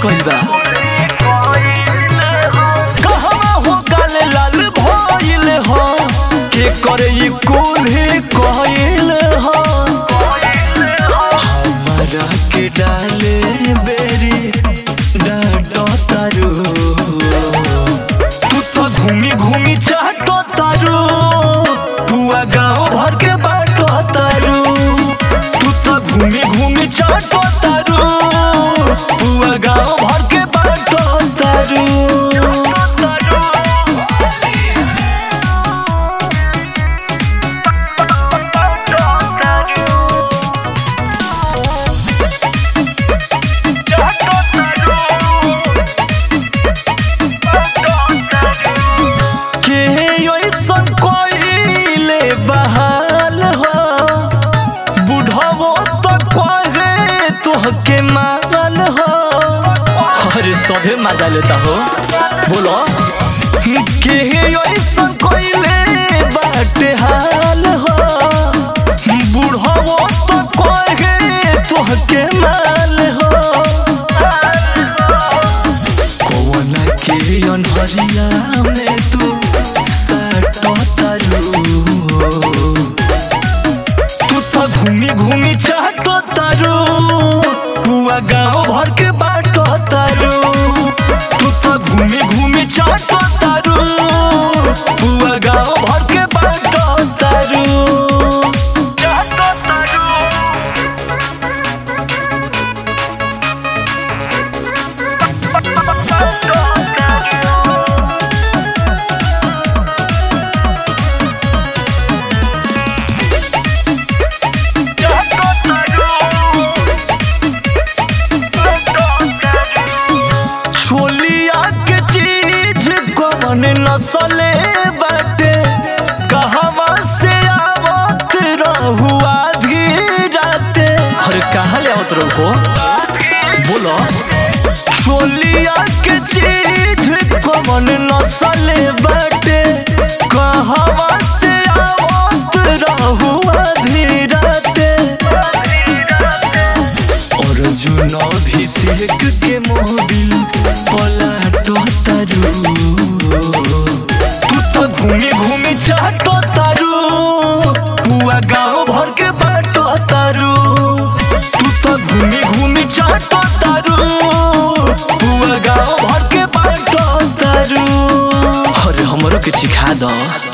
कइल बा कहवा हो गाल लाल भइल हो के करे ई कुल्हे कइल हो हमरा के डाले बेरी डाटो तारू तू तो घूमी घूमी चाटो तारू पुआ गाँव भर के बाटो तारू तू तो घूमी घूमी चाटो तारू पुआ गाँव भर के बाटो तारू के ऐसन कोइले बहाल हो बुढ़ावो तो कहे तोहके मारल हो अरे सभे मजा लेता हो बोलो के ऐसन कोइले बाटे हाल हो बुढ़ावो तो कहे तोहके माल हो कौना के अनहरिया में तू साटो तारू तू तो घूमी घूमी चाटो तारू पुआ गाँव भर के बाटो तारू तू तो घूमी घूमी चाटो तारू पुआ गाँव भर के बाटो तारू चाटो तारू छोलिया के चीज कौन नसले बाटे कहवा से आवत रहुआ धीराते अरे कहाँ ले आवत रहो बोलो छोलिया के चीज कौन नसले बाटे कहवा से आवत रहुआ धीराते अर्जुन अभिषेक के मोबिल पलाटो तारू तू तो घूमी घूमी चाटो तारू पुआ गाँव भर के बाटो तारू तू तो घूमी घूमी चाटो तारू पुआ गाँव भर के बाटो तारू अरे हमरो के सिखा दो